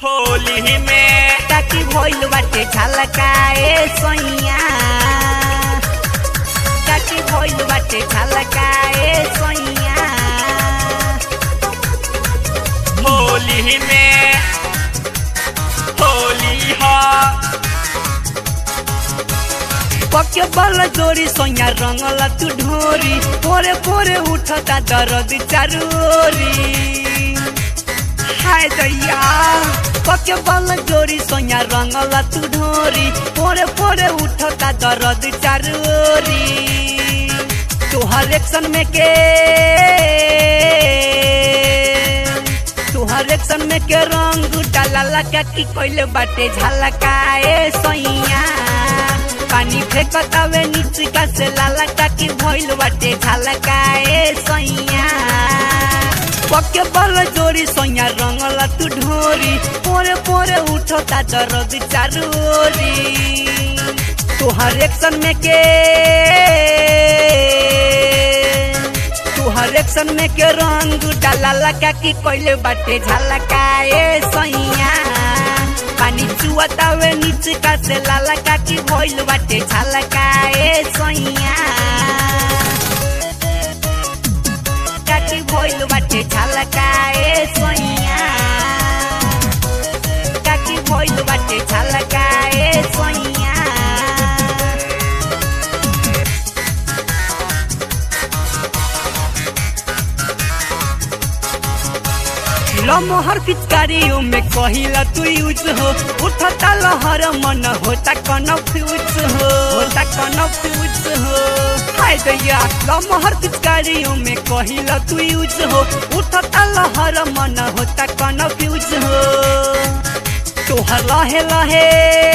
होली में ताकि भइल बाटे झलकाए सैया ताकि भइल बाटे झलकाए सैया होली में होली हो पके बल जोरी सैया रंगला तू ढोरी पोरे पोरे उठता दर्द चारोरी हाय दैया पके बल जोरी सैया रंगला तू ढोरी पोरे पोरे उठता दर्द चारोरी तोहर एक्शन में के तोहर एक्शन में के रंग डाला लगा की कोइले बाटे झलकाए सैया पानी फेंकतावे नीचे का से लाला का की भइल बाटे झलकाए सैया पके बल जोरी सैया रंगला तू ढोरी पोरे पोरे उठता दर्द चारोरी तोहर एक्शन में के तोहर एक्शन में के रंग डाला लगा की कोइले बाटे झलकाए सैया पानी चुआतावे नीचे का से लाला का की भइल बाटे झलकाए सैया काकी भइल बाटे झलकाए सैया काकी भइल बाटे झलकाए सैया लमहर पिचकारियों में कहिला तू यूज हो उठता लहर मन होता कन्फ्यूज हो होता कन्फ्यूज हो हाय दैया लमहर पिचकारियों में कहिला तू यूज हो उठता लहर मन होता कन्फ्यूज हो तोहर लहे लहे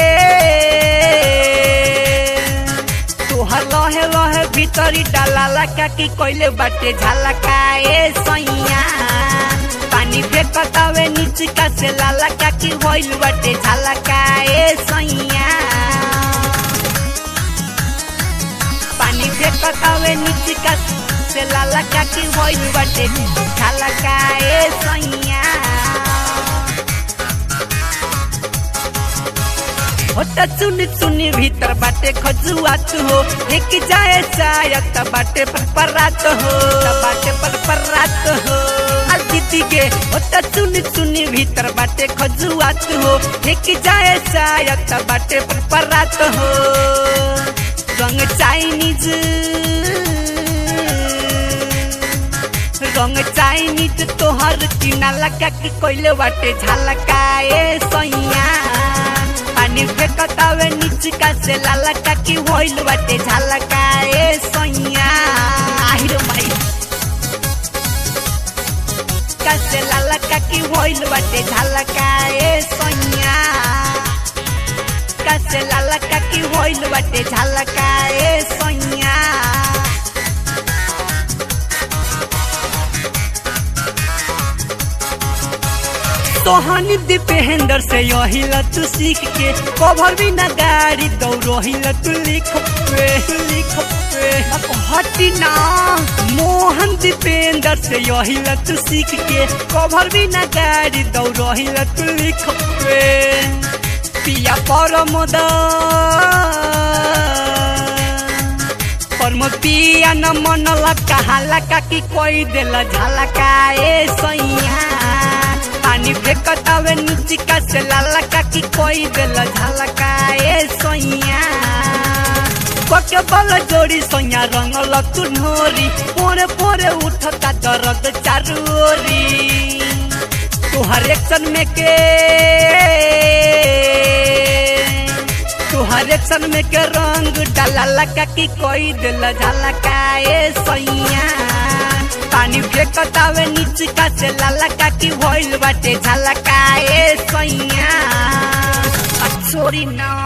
तोहर लहे लहे भीतरी डाला लगा की कोइले बाटे झलकाए सैया पानी फेंकतावे नीचे का से लाला का की भइल बाटे झलकाए सैया पानी फेंकतावे नीचे का से लाला का की भइल बाटे झलकाए सैया होता चुनी चुनी भीतर बाटे खजुआत हो एक जाए शायद बाटे पर परात हो बाटे पर परात हो आ दीदी के होता चुनी चुनी भीतर बाटे खजुआत हो एक जाए शायद बाटे पर परात हो रंग चाइनीज रंग चाइनीज तोहर टीना लगा की कोइले बाटे झलकाए सैया पानी फेंकतावे नीचे का से लाला का की होइल बाटे झलकाए सैया आहिर माई का से लाला का की होइल बाटे झलकाए सैया का से लाला का की होइल बाटे झलकाए सैया तोहनी दीपेंद्र से यही तू सीख के कभर भी ना गाड़ी दौड़ो तू लिख पे लिख पे अब हटी ना मोहन दीपेंद्र से यही तू सीख के कभर भी ना गाड़ी दौड़ो तू लिख पे पिया परमोद परम पिया न मन लका लका की कोई दिल झलकाए सैया पानी फेंकतावे नीचे का से लाला का की कोई दिल झलकाए सैया पके बल जोड़ी सैया रंगल तू ढोरी पोरे पोरे उठता दर्द चारोरी तोहर एक्शन में के तोहर एक्शन में के रंग डाला लगा की कोई दिल झलकाए सैया पानी फेंकतावे नीचे का से लाला का की भइल बाटे झलकाए सैया छोरी ना